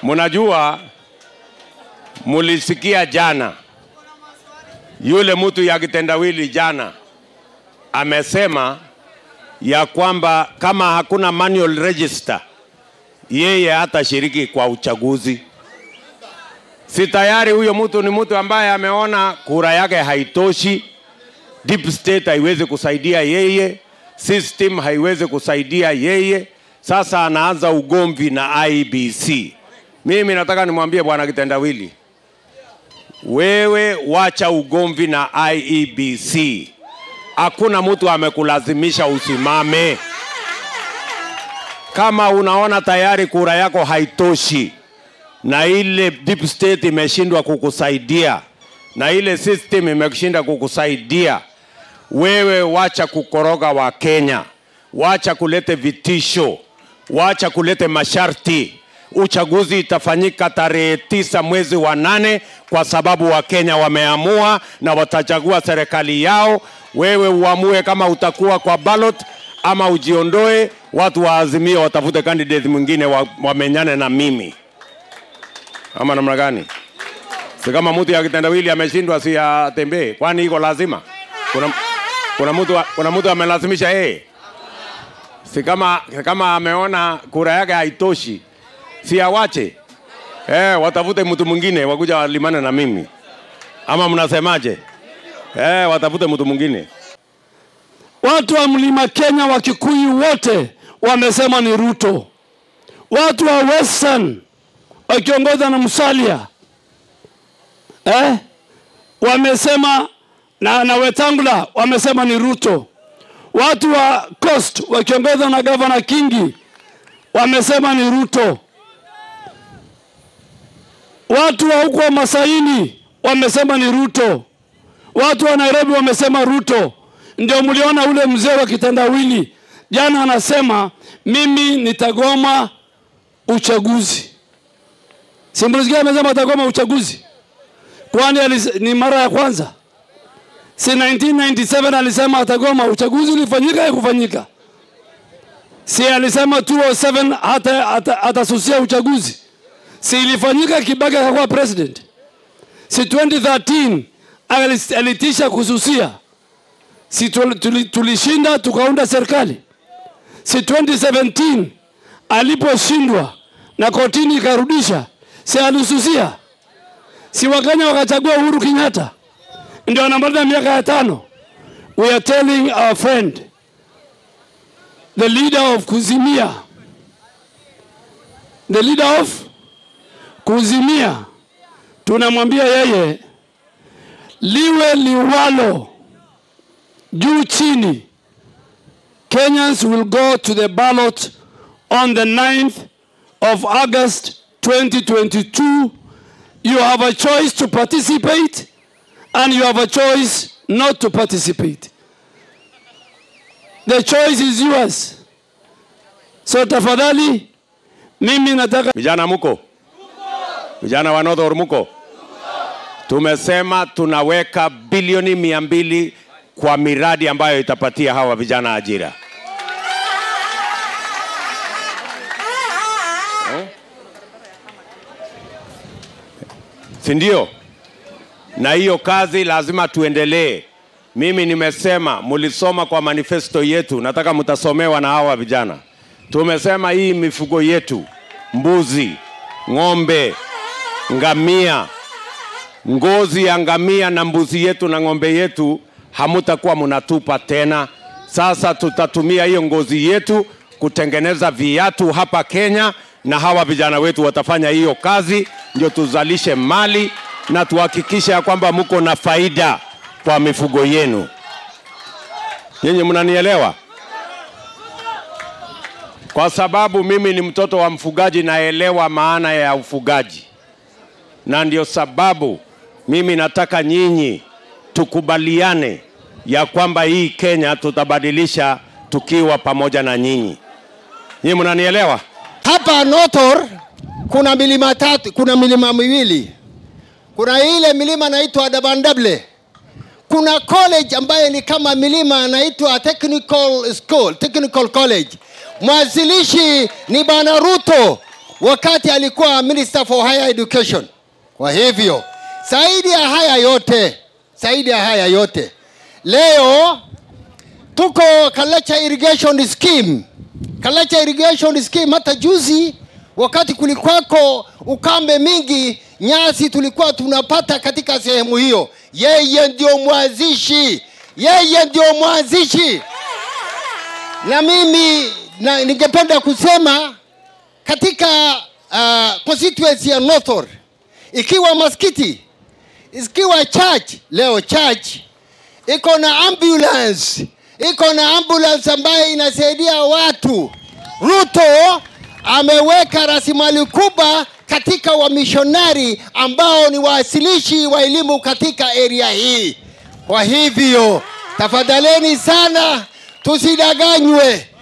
Mnajua, mulisikia jana yule mtu ya kitendawili jana amesema ya kwamba kama hakuna manual register yeye hatashiriki kwa uchaguzi. Si tayari huyo mtu ni mtu ambaye ameona kura yake haitoshi, deep state haiwezi kusaidia yeye, system haiwezi kusaidia yeye. Sasa anaanza ugomvi na IBC. Mimi nataka nimwambie bwana Kitendawili, wewe wacha ugomvi na IEBC. Hakuna mtu amekulazimisha usimame. Kama unaona tayari kura yako haitoshi na ile deep state imeshindwa kukusaidia na ile system imeshinda kukusaidia, wewe wacha kukoroga wa Kenya, wacha kulete vitisho, wacha kulete masharti. Uchaguzi itafanyika tarehe tisa mwezi wa nane kwa sababu Wakenya wameamua na watachagua serikali yao. Wewe uamue kama utakuwa kwa ballot ama ujiondoe, watu wa Azimio watafute candidate mwingine wa- wamenyane na mimi, ama namna gani? Si kama mtu ya kitendawili ameshindwa, si atembee? Kwani iko lazima? Kuna, kuna mtu kuna mtu amelazimisha yeye? Si kama kama ameona kura yake haitoshi, si awache eh, watafute mtu mwingine wakuja walimane na mimi, ama mnasemaje? Eh, watafute mtu mwingine. Watu wa mlima Kenya wa Kikuyu wote wamesema ni Ruto. Watu wa Western wakiongozwa na Musalia eh, wamesema na, na Wetangula wamesema ni Ruto. Watu wa Coast wakiongozwa na gavana Kingi wamesema ni Ruto. Watu wa huko Masaini wamesema ni Ruto. Watu wa Nairobi wamesema Ruto. Ndio mliona ule mzee wa kitendawili jana anasema mimi nitagoma uchaguzi. Simulisikia amesema atagoma uchaguzi, kwani alis- ni mara ya kwanza? Si 1997 alisema atagoma uchaguzi, ulifanyika haikufanyika? Si alisema 207 hata hata- atasusia uchaguzi? Si ilifanyika, Kibaki akakuwa president? Si 2013 alis- alitisha kususia? Si tuli- tuli- tulishinda tukaunda serikali? Si 2017 aliposhindwa na kotini ikarudisha, si alisusia? Si Wakenya wakachagua Uhuru Kenyatta, ndio anamaliza miaka ya tano. We are telling our friend the leader of Kuzimia, the leader of Kuzimia, tunamwambia yeye liwe liwalo, juu chini, Kenyans will go to the ballot on the 9th of August 2022. You have a choice to participate and you have a choice not to participate. The choice is yours. So tafadhali, mimi nataka Vijana muko? Vijana wa North muko? Tumesema tunaweka bilioni mia mbili kwa miradi ambayo itapatia hawa vijana ajira. Eh? Si ndio? Na hiyo kazi lazima tuendelee. Mimi nimesema, mulisoma kwa manifesto yetu, nataka mtasomewa na hawa vijana. Tumesema hii mifugo yetu, mbuzi, ng'ombe, ngamia, ngozi ya ngamia na mbuzi yetu na ng'ombe yetu hamutakuwa mnatupa tena. Sasa tutatumia hiyo ngozi yetu kutengeneza viatu hapa Kenya, na hawa vijana wetu watafanya hiyo kazi, ndio tuzalishe mali na tuhakikishe ya kwamba mko na faida kwa mifugo yenu. Nyinyi mnanielewa? Kwa sababu mimi ni mtoto wa mfugaji, naelewa maana ya ufugaji, na ndio sababu mimi nataka nyinyi tukubaliane ya kwamba hii Kenya tutabadilisha tukiwa pamoja na nyinyi. Nyinyi mnanielewa? Hapa Notor kuna milima tatu, kuna milima miwili. Kuna ile milima inaitwa Dabandable. Kuna college ambayo ni kama milima inaitwa Technical School, Technical College. Mwanzilishi ni Bwana Ruto. wakati alikuwa minister for higher education kwa hivyo zaidi ya haya yote zaidi ya haya yote leo tuko Kalacha irrigation scheme Kalacha irrigation scheme hata juzi wakati kulikwako ukame mingi nyasi tulikuwa tunapata katika sehemu hiyo yeye ndio mwanzishi yeye ndio mwanzishi na mimi na, ningependa kusema katika uh, constituency ya Northor ikiwa maskiti ikiwa church leo church iko na ambulance iko na ambulance ambayo inasaidia watu ruto ameweka rasilimali kubwa katika wamishonari ambao ni waasilishi wa elimu katika area hii kwa hivyo tafadhaleni sana tusidanganywe